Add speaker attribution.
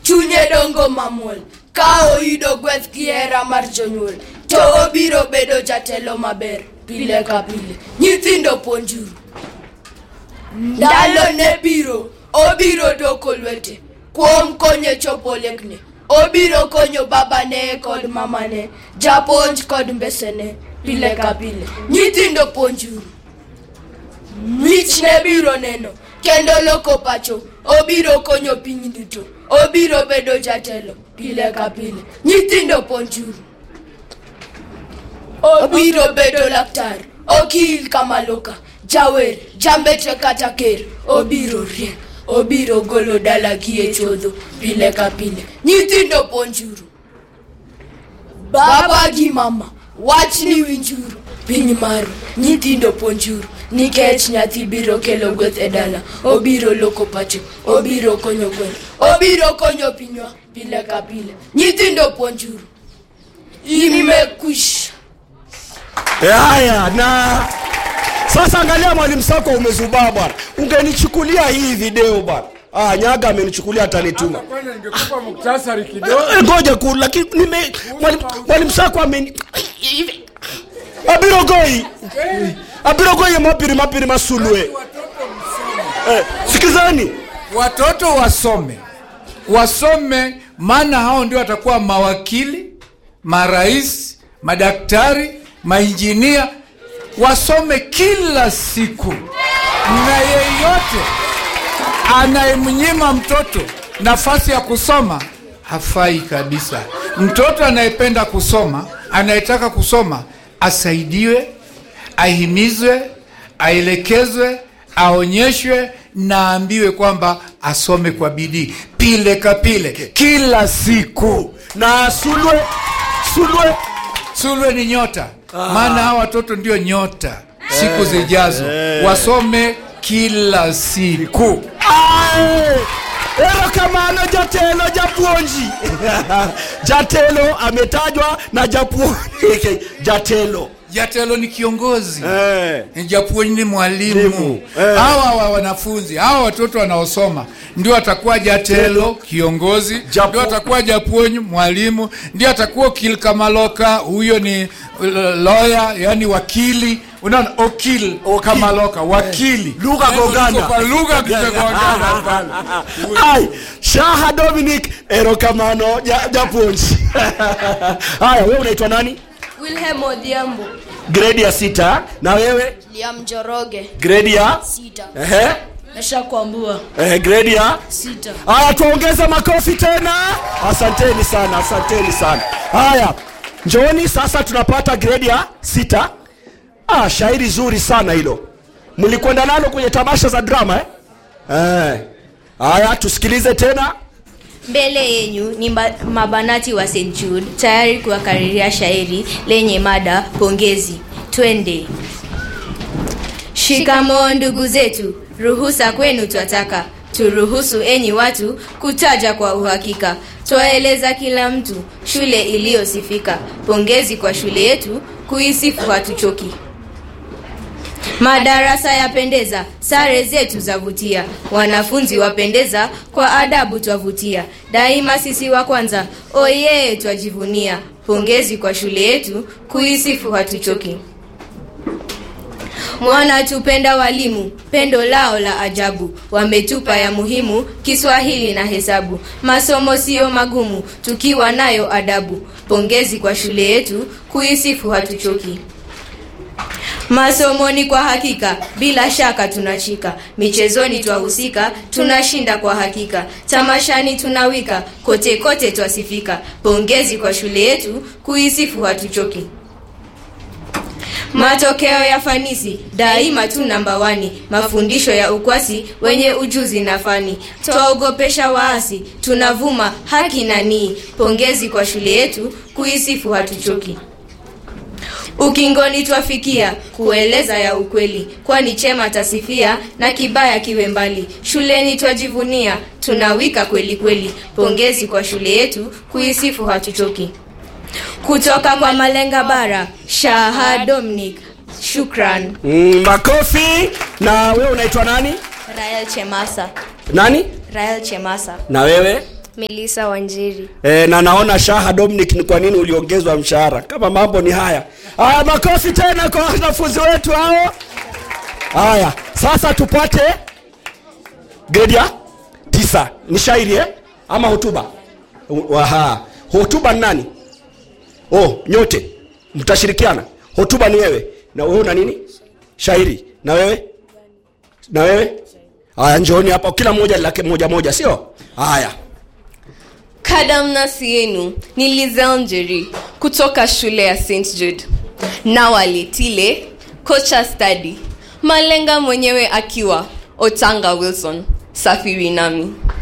Speaker 1: chunye dongo mamwol ka oyudo gweth gi hera mar jonyuol to obiro bedo jatelo maber pile ka pile nyithindo puonjuru ndalo ne biro obiro doko lwete kuom konyo chopo lekne obiro konyo babane kod mamane japuonj kod mbesene pile ka pile nyithindo puonjuru mich ne biro neno kendo loko pacho obiro konyo piny duto obiro bedo jatelo pile ka pile nyithindo puonjuru obiro bedo laktar okil kamaloka jawer jambetre kata ker obiro riek obiro golo dala gi e chodho pile ka pile nyithindo puonjuru baba gi mama wachni winjuru piny maru nyithindo puonjuru nikech nyathi biro kelo gweth e dala obiro loko pacho obiro konyo gweng obiro konyo pinywa pile ka pile nyithindo puonjuru imekwisha
Speaker 2: haya na sasa angalia mwalimu sako umezubaa bwana ungenichukulia hii video bwana ah, nyaga amenichukulia atanituma
Speaker 3: Kwani ningekupa muktasari kidogo.
Speaker 2: Eh, ngoja ku lakini nime mwalimu mwalimu sako ameni hivi abirogoi abirogoi mapiri mapiri masulwe eh, sikizani
Speaker 3: Watoto wasome, wasome, maana hao ndio watakuwa mawakili, marais, madaktari, mainjinia. Wasome kila siku, na yeyote anayemnyima mtoto nafasi ya kusoma hafai kabisa. Mtoto anayependa kusoma, anayetaka kusoma, asaidiwe, ahimizwe, aelekezwe, aonyeshwe na aambiwe kwamba asome kwa bidii pile kapile kila siku.
Speaker 2: na sulwe sulwe
Speaker 3: Sulwe ni nyota, maana hawa watoto ndio nyota siku zijazo. Wasome kila siku.
Speaker 2: Ae! erokamano jatelo japuonji jatelo ametajwa na japuonji jatelo
Speaker 3: Jatelo ni kiongozi
Speaker 2: eh.
Speaker 3: japuonj ni mwalimu
Speaker 2: Mwalimu, eh.
Speaker 3: hawa wa wanafunzi hawa watoto wanaosoma ndio atakuwa jatelo kiongozi
Speaker 2: Japu-
Speaker 3: ndio atakuwa japuonj mwalimu ndio atakuwa okil kamaloka huyo ni uh, lawyer yani wakili unaona okil kamaloka wakili
Speaker 2: Lugha
Speaker 3: Yaani
Speaker 2: gongana.
Speaker 3: uko kwa lugha kitagongana pale.
Speaker 2: ai shaha dominic erokamano ja- japuonji haya wewe unaitwa nani
Speaker 1: wilhelm odhiambo
Speaker 2: gredi ya sita na wewe
Speaker 1: liam joroge
Speaker 2: gredi ya
Speaker 1: sita
Speaker 2: ehe
Speaker 1: mesha kwambua
Speaker 2: ehe gredi ya
Speaker 1: sita
Speaker 2: haya tuongeze makofi tena asanteni sana asanteni sana haya njooni sasa tunapata gredi ya sita ah, shairi zuri sana hilo mlikwenda nalo kwenye tamasha za drama eh? Eh. haya tusikilize tena
Speaker 4: mbele yenyu ni mba- mabanati wa st jude tayari kuwakariria shairi lenye mada pongezi twende shikamoo ndugu zetu ruhusa kwenu twataka turuhusu enyi watu kutaja kwa uhakika twaeleza kila mtu shule iliyosifika pongezi kwa shule yetu kuisifu hatuchoki madarasa yapendeza sare zetu zavutia wanafunzi wapendeza kwa adabu twavutia daima sisi wa kwanza oyee twajivunia pongezi kwa shule yetu kuisifu hatuchoki mwana tupenda walimu pendo lao la ajabu wametupa ya muhimu kiswahili na hesabu masomo siyo magumu tukiwa nayo adabu pongezi kwa shule yetu kuisifu hatuchoki masomoni kwa hakika bila shaka tunachika michezoni twahusika tunashinda kwa hakika tamashani tunawika kote kote twasifika pongezi kwa shule yetu kuisifu hatuchoki matokeo ya fanisi daima tu namba wani mafundisho ya ukwasi wenye ujuzi na fani twaogopesha waasi tunavuma haki na nii pongezi kwa shule yetu kuisifu hatuchoki ukingoni twafikia kueleza ya ukweli kwani chema tasifia na kibaya kiwe mbali shuleni twajivunia tunawika kweli kweli pongezi kwa shule yetu kuisifu hatuchoki kutoka kwa malenga bara shaha dominic shukran
Speaker 2: mm, makofi na wewe unaitwa nani
Speaker 4: rael chemasa
Speaker 2: nani
Speaker 4: rael chemasa
Speaker 2: na wewe
Speaker 4: melisa wanjeri
Speaker 2: e, na naona shaha dominic ni kwa nini uliongezwa mshahara kama mambo ni haya haya makofi tena kwa wanafunzi wetu hao haya sasa tupate gredi ya tisa ni shairi eh? ama hotuba Aha. hotuba ni nani oh nyote mtashirikiana hotuba ni wewe na wewe una nini shairi na wewe na wewe haya njooni hapa kila mmoja lake moja moja sio haya
Speaker 5: kadamnasi yenu ni Lizelle Njeri kutoka shule ya st jude nawaletile kocha stadi malenga mwenyewe akiwa otanga wilson safiri nami